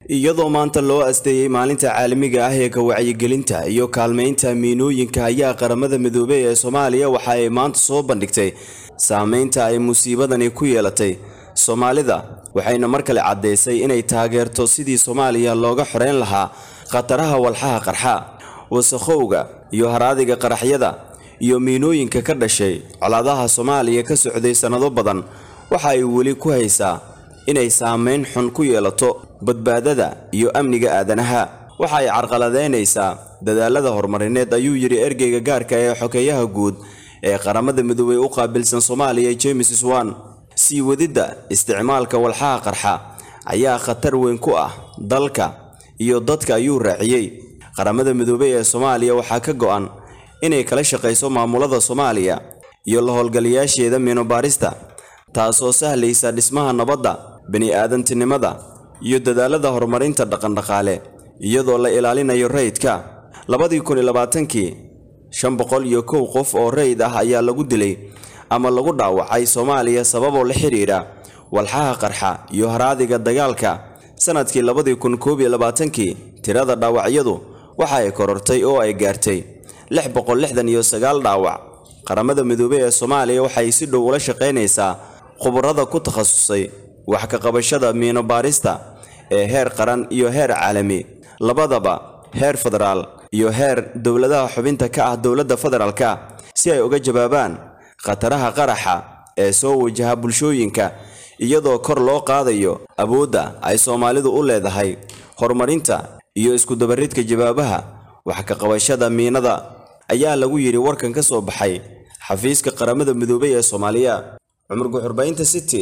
iyadoo maanta loo asteeyey maalinta caalamiga ah ee ka wacyigelinta iyo kaalmaynta miinooyinka ayaa qaramada midoobey ee soomaaliya waxa ay maanta soo bandhigtay saameynta ay musiibadani ku yeelatay soomaalida waxayna mar kale caddaysay inay taageerto sidii soomaaliya looga xoreyn lahaa khataraha walxaha qarxa wasakhowga iyo haraadiga qaraxyada iyo miinooyinka ka dhashay colaadaha soomaaliya ka socday sannado badan waxa ay weli ku haysaa inay saameyn xun ku yeelato badbaadada iyo amniga aadanaha waxa ay carqaladeynaysaa dadaalada horumarineed ayuu yidhi ergeyga gaarka ee xokeeyaha guud ee qaramada midoobey u qaabilsan soomaaliya james swan sii wadidda isticmaalka walxaha qarxa ayaa khatar weyn ku ah dalka iyo dadka ayuu raaciyey qaramada midoobey ee soomaaliya waxaa ka go'an inay kala shaqayso maamulada soomaaliya iyo la howlgalayaasheeda miinobaarista taasoo sahlaysa dhismaha nabadda bini'aadantinimada iyo dadaalada horumarinta dhaqandhaqaale iyadoo la ilaalinayo rayidka labadii kun iyo labaatankii shan boqol iyo kow qof oo rayid ah ayaa lagu dilay ama lagu dhaawacay soomaaliya sababoo la xidhiidha walxaha qarxa iyo haraadiga dagaalka sanadkii labadii kun koob iyo labaatankii tirada dhaawacyadu waxa ay korortay oo ay gaartay lix boqol lixdan iyo sagaal dhaawac qaramada midoobey ee soomaaliya waxay si dhow ula shaqaynaysaa khubarada ku takhasusay wax ka qabashada miino baarista ee heer qaran iyo heer caalami labadaba heer federaal iyo heer dowladaha xubinta ka ah dowladda federaalka si ay uga jawaabaan khataraha qaraxa ee soo wajaha bulshooyinka iyadoo kor loo qaadayo awoodda ay soomaalidu u leedahay horumarinta iyo iskudabaridka jawaabaha wax ka qabashada miinada ayaa lagu yidhi warkan ka soo baxay xafiiska qaramada midoobey ee soomaaliya cumar guxurbaynta city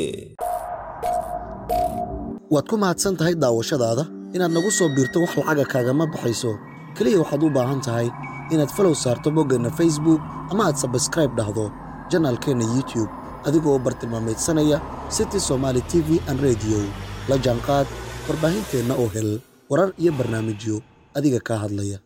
waad ku mahadsan tahay daawashadaada inaad nagu soo biirto wax lacaga kaagama baxayso keliya waxaad u baahan tahay inaad falow saarto boggeenna facebook ama aad sabskraib dhahdo janaalkeenna youtube adigoo bartilmaameedsanaya city somaali t v an rediyo la jaanqaad warbaahinteenna oo hel warar iyo barnaamijyo adiga kaa hadlaya